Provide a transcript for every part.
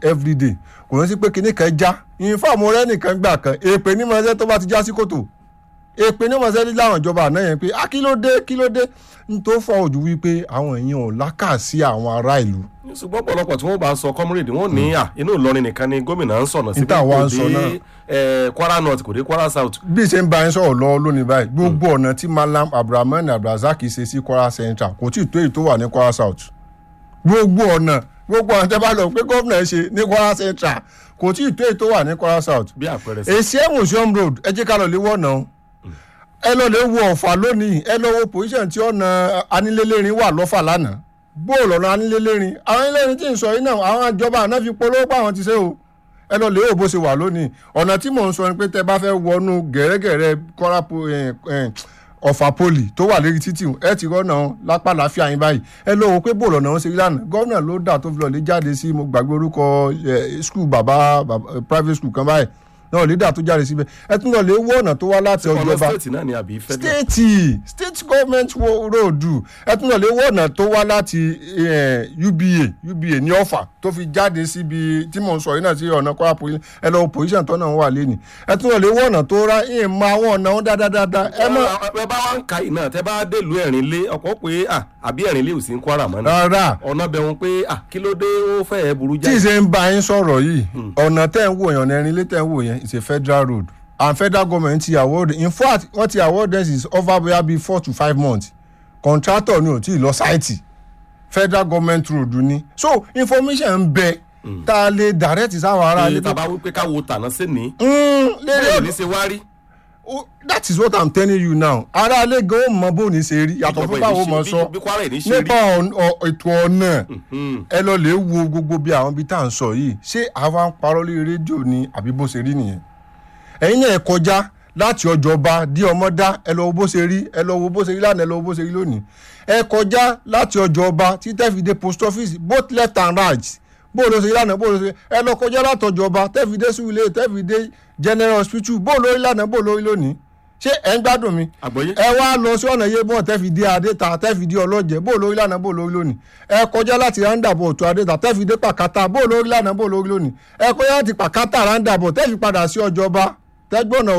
everyday kò ní sí pé kinní kan já ìfàmù rẹ nìkan gbà kan èpè ní mọ̀ọ́sẹ́ tó bá ti já sí kòtò èpè ní mọ̀ọ́sẹ́ láwọn ìjọba àná yẹn pé ah kí ló dé kí ló dé n tó fọ ojú wípé àwọn èèyàn ò lákà sí àwọn ará ìlú ṣùgbọ́n ọ̀pọ̀lọpọ̀ tí wọ́n bá sọ comrade wọ́n ní à inú Ìlọrin nìkan ni gómìnà ń sọ̀nà sí Níta wa ń sọ náà. eh, Kwara North kò dé Kwara South bí ṣe ń bá yín sọ̀rọ̀ lọ lónìí báyìí gbogbo ọ̀nà tí malam abdulrahman abdulrasaq ṣe sí kwara central kò tí ì tó èyí tó wà ní kwara south gbogbo ọ̀nà gbogbo ọ̀nà tẹ́ bá lọ pé gómìnà ṣe ní kwara central kò tí ì tó èyí tó wà ní kwara south bí àpẹẹrẹ sí. èsì museum road ẹ jẹ́ ká lọ lè wọ̀nà o ẹ lọ lè wo ọ̀fà lónìí ẹ lọ wo position tí ọ̀nà anílélẹ́rin wà lọ́fà lánàá bóòlù ọ̀nà anílélẹ́rin àwọn anílélẹ́rin tí ń sọ yìí náà àwọn ìjọba àná fi polówó pa àwọn ti ṣe o ẹ lọ lè wo bó ṣe wà lónìí ọ̀nà tí mò ń sọ ni pé tẹ bá fẹ́ wọnú gẹ̀rẹ́gẹ̀rẹ́ kọ́ra po- eh, eh, ọ̀fà poli tó wà lérí títì ẹ ti rọ́nà lápá láfíà yín báyìí ẹ lọ wo pé bóòlù ọ̀nà wọn ṣe rí lánàá gómìnà ló dà tó fi lọ lè jáde sí mo gbàgbé orúkọ eh, school bàbá bàbá- private school kan báyìí náà lè dà tó jáde síbẹ̀ ẹ tún lọ lè wọ ọ̀nà tó wá láti ọ̀nà ọjọ́ba state náà ni àbí federal. state state government wo- road ẹ tún lọ lè wọ ọ̀nà tó wá láti eh, uba uba ní ọ̀fà tó fi jáde síbi tí mò ń sọ yìí náà sí ọ̀nà kwara police ẹ lọ wo position tó náà wà lẹ́nu ẹ tún lọ lè wọ ọ̀nà tó ra ẹ̀ mọ àwọn ọ̀nà wọn dáadáa ẹ mọ ẹ bá wá ń ka iná tẹ bá délùú ẹ̀rín lé ọkọ̀ pé à àbí ẹ̀rín lé ò sí ń Kwara mọ́ náà rárá ọ̀nà bẹ̀rùn pé à kí ló dé ó fẹ́ ẹ̀ burú tí jáde. ìṣe ń bá yín sọ̀rọ̀ yìí ọ̀nà tẹ́ ń wò yẹn ọ̀nà ẹ̀rin lé tẹ́ ń wò yẹn it's a federal road and federal government ti award in fact wọ́n ti award this is over bóyá bíi four to five months contractor ni ò tí ì lọ sáìtì federal government road ni so information ń bẹ tá a lè direct sáwọn ará ilé ní tàbá wípé ká wo tàná sí ní. Mm, lérí bẹ́ẹ̀ ọ̀dọ̀- ní ṣe wá rí. Oh, that is what i'm telling you now ará ilé gan ó mọ bó ní ṣe rí yàtọ̀ fún báwo mọ sọ bí Kwara ní ṣe nípa rí. ọ̀n- ọ̀- ètò ọ̀nà ẹ lọ lè wo gbogbo bí àwọn ibi tá à ń sọ yìí ṣé àwa ń parọ́ lórí rédíò ni àbí bó ṣe rí nìyẹn ẹ̀yin náà ẹ kọjá láti ọjọ́ba dí ọmọdá ẹ lọ wo bó ṣe rí ẹ lọ wo bó ṣe rí lánàá ẹ lọ wo bó ṣe rí lónìí ẹ kọjá láti ọjọ́ba tí tẹ́fì dé post office both left and right bó ló ṣe rí lánàá bó ló ṣe rí ẹ lọ kọjá láti ọjọ́ba tẹ́fì dé sùúlẹ̀ tẹ́fì dé general hospital bó ló rí lánàá bó ló rí lónìí ṣé ẹ ń gbádùn mi àgbọ̀yé. ẹ wá lọ sí ọ̀nà yébọ̀n tẹ́fì dé adéta tẹ́fì dé ọlọ́jẹ̀ bó lórí lánàá bó lórí lónìí ẹ kọjá láti roundabout tó adéta tẹ́fì dé pàkátà bó lórí lánàá bó lórí lónìí ẹ kọjá láti pàkátà roundabout tẹ́fì padà sí ọjọ́ba tẹ́gbọ́nà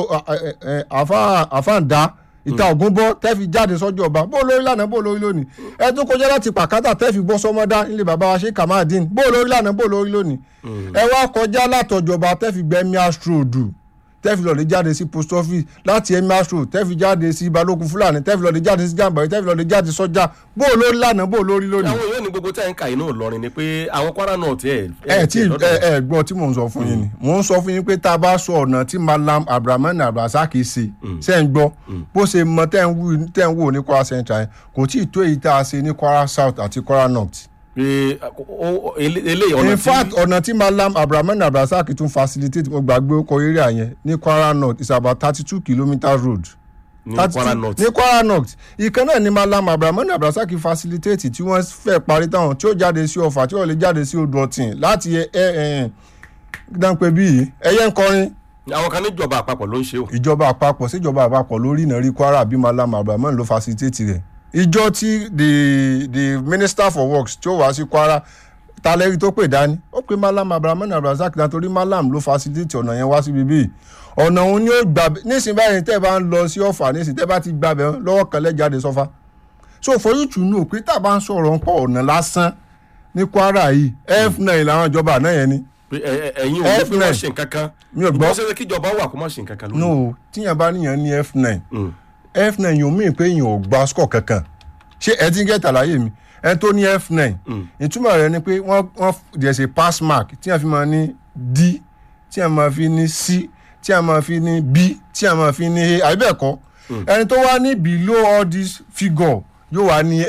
àfáàndá ìta ògúnbọ́ tẹ́fì jáde sọ́jọ́ ọba bó lórí lánàá bó lórí lónìí ẹ tún kọjá láti pàkátà tẹ́fì bọ́ sọmọdá nílé bàbá wa ṣe kàmáàdín bó lórí lánàá bó lórí lónìí ẹ wá kọjá látọjọba tẹ́fì gbẹ́mí astrodù tẹ́fì lọ́ọ́ jáde sí post office láti emirs road tẹ́fì jáde sí balógun fúlàní tẹ́fì lọ́ọ́ jáde sí jàǹbá tẹ́fì lọ́ọ́ jáde sọ́jà bó o lórí lánàá bó o lórí lónìí. àwọn yóò ní gbogbo tẹ́ ń ka inú Ìlọrin ni pé àwọn Kwara North ẹ̀ ẹ tí ẹ ẹ gbọ́ tí mò ń sọ fún yín ni mò ń sọ fún yín pé tá a bá sọ ọ̀nà tí malam abdulrahman abdulrasaq ṣe ṣe ń gbọ́ bó ṣe mọ tẹ́ ń wù tẹ́ ń wò ní kwara central yẹn kò tí ì tó èyí tá a ṣe ní kwara south àti kwara north pé ó- ó- ele- eléyìí ọ̀nà in tí fact ọ̀nà tí malam abrahaman abdulrasaq tún facilitate mo gbàgbé ọkọ̀ area yẹn ní kwara north is about thirty two kilometres road ní 32 Kwara North ní kwara north ìkan náà ni malam abrahaman abdulrasaq facilitate tí wọ́n fẹ́ parí táwọn tí ó jáde sí ọ̀fà tí ó lè jáde sí odò ọ̀tìn láti ẹ ẹ dánpẹ́ bíi ẹyẹ ń kọrin àwọn kan níjọba àpapọ̀ ló ń ṣe o. ìjọba àpapọ̀ síjọba àpapọ̀ lórí ìnárí kwara bí malam abrahaman ló facilitate rẹ̀ ìjọ tí the the minister for works tí ó wá sí kwara talẹ́rí tó pè dání ó pe malam abrahaman abdulrasaq nítorí malam ló facilitate ọ̀nà yẹn wá síbi bíi ọ̀nà òun ni ó gbà nísìnyí báyìí tẹ́ ẹ bá ń lọ sí ọ̀fà nísìnyí tẹ́ ẹ bá ti gbà bẹ́ẹ̀ lọ́wọ́ kan lẹ́jáde sọ́fà so for you to know pé tá a bá ń sọ̀rọ̀ ń pọ̀ ọ̀nà lásán ní kwara yìí f9 làwọn ìjọba àná yẹn ni pé ẹ- ẹ- ẹ̀yin ò ní pé F9. wọ́n ṣe nǹkan kan Mi ò gbọ́. ìgbọ́n ṣe kíjọba wà kó má ṣe nǹkan kan lónìí. no tíyẹn bá níyàn ní f9 Mm. f9 yóò mí pé èèyàn ò gba score kankan ṣé ẹ ti ń gẹ́tà láyé mi ẹ tó ní f9 ìtumọ̀ rẹ̀ ni pé wọ́n wọ́n there's a pass mark tí a fi máa ní d tí a máa fi ní c tí a máa fi ní b tí a máa fi ní a àbí bẹ́ẹ̀ kọ́ ẹni tó wá ní below all this figure yóò wá ní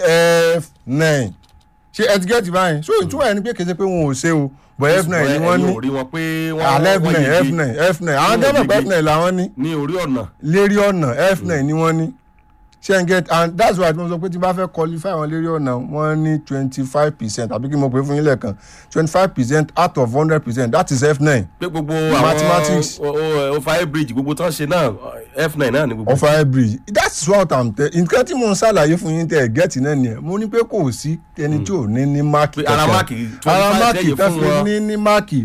f9 ṣé ẹ ti gẹ́tì báyìí so ìtumọ̀ rẹ̀ ni pé kì í ṣe pé wọn ò ṣe o but f9 ni Ẹ̀yin wọ́n ní ò rí wọn pé wọ́n alẹ́ wọ́n f9 yege f9 f9 àwọn Wọ́n gẹ́gẹ́ pé yege. f9 làwọn ní ní orí ọ̀nà lérí ọ̀nà f9 ni wọ́n ní ṣe ń get and that's why mo sọ pé tí bá fẹ́ qualify wọn lérí ọ̀nà wọ́n ní twenty five percent àbí kí mo pè é fún yín lẹ́ẹ̀kan twenty five percent out of hundred percent that is f9 pé gbogbo Mathematics. àwọn over bridge gbogbo tán ṣe náà f9 náà ni gbogbo. of fire bridge that's what i'm tell nǹkan tí mo ń ṣàlàyé fún yín tẹ ẹ gẹ́tì náà nìyẹn mo ní pé kò sí ẹni tí ò ní ní máàkì Pé ara kankan. máàkì ara 25 máàkì lẹ́yìn tá fún fi wọn. ní ní máàkì